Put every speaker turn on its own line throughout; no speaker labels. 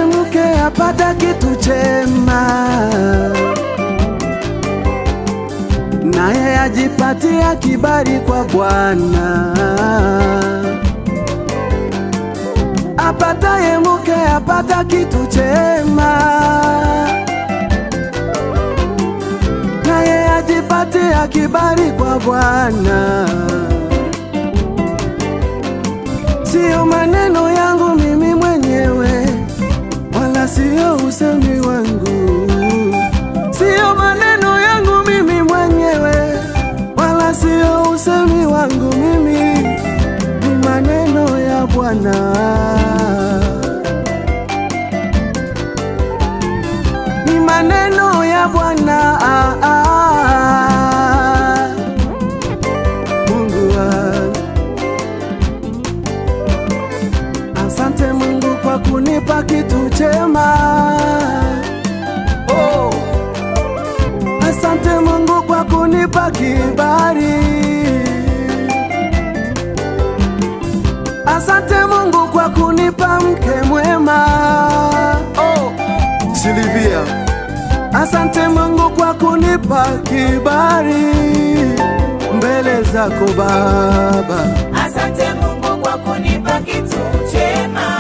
mke apata kitu chema, naye ajipatia kibali kwa Bwana. Apataye mke apata kitu chema, naye ajipatia kibali kwa Bwana. Siyo maneno yangu mimi mwenyewe, wala siyo usemi wangu. Siyo maneno yangu mimi mwenyewe, wala siyo usemi wangu mimi, ni maneno ya Bwana. Ni maneno ya Bwana. Ah, ah. Mungu wangu Asante Mungu kwa kunipa kitu chema. Oh. Asante Mungu kwa kunipa kibali. Asante Mungu kwa kunipa mke mwema. Oh. Silvia. Asante Mungu kwa kunipa kibali mbele zako Baba.
Asante Mungu kwa kunipa kitu chema.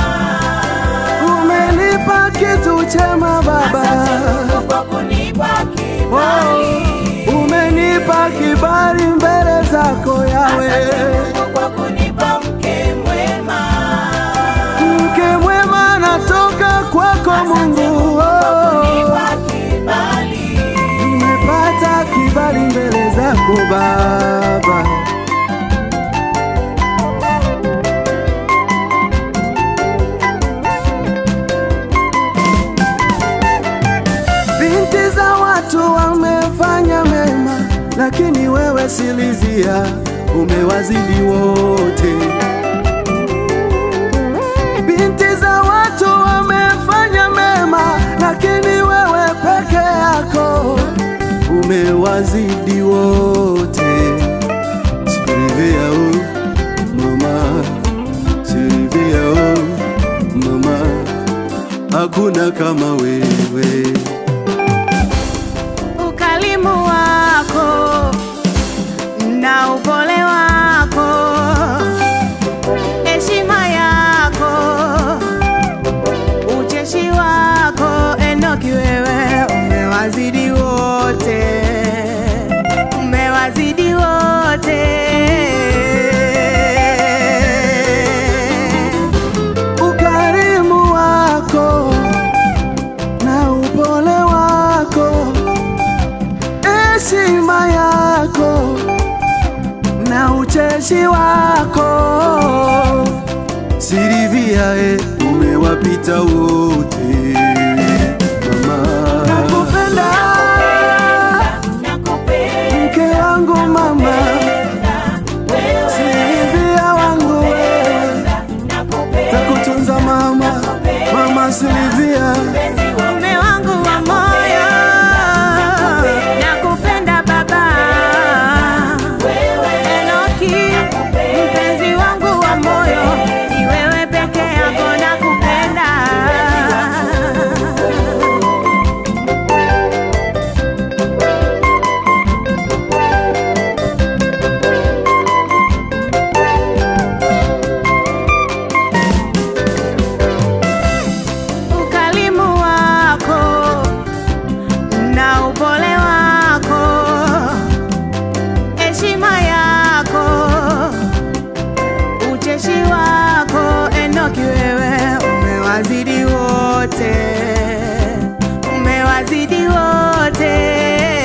Umenipa kitu chema Baba.
Asante Mungu kwa kunipa kibali.
Oh, umenipa kibali mbele zako Yawe.
Asante Mungu kwa kunipa mke mwema.
Mke mwema anatoka kwako
Asante
Mungu.
Mungu kwa
Oh,
kunipa kibali.
nimepata kibali mbele zako Baba. Binti za watu wamefanya mema, lakini wewe Silvia umewazidi wote. Binti za watu wamefanya mema, lakini wewe peke yako umewazidi wote. Silvia oh, mama, Silvia oh, mama, hakuna kama wewe.
ukalimu wako na upole wako, heshima yako, ucheshi wako, Enoki, wewe umewazidi wote, umewazidi wote.
ukarimu wako na upole wako, heshima yako na ucheshi wako, Silvia e, umewapita wote mama. Nakupenda
Nakupenda
mke wangu mama,
wewe.
Silvia wangu wewe,
Nakupenda
takutunza mama, mama Silvia.
Mume wangu wa moyo, nakupenda baba. Enoki, mpenzi wangu wa moyo, ni wewe peke yako nakupenda. ukalimu wako na upole wako, heshima yako, ucheshi wako, Enoki, wewe umewazidi wote, umewazidi wote.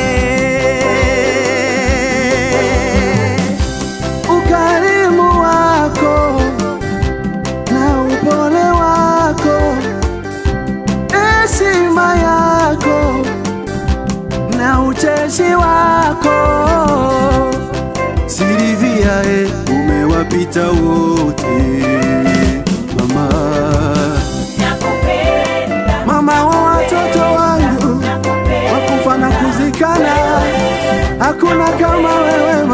ukarimu wako na upole wako, heshima yako na ucheshi wako, Silvia e, umewapita wote mama,
Nakupenda
mama wa watoto wangu wakufa na kuzikana, hakuna kama wewe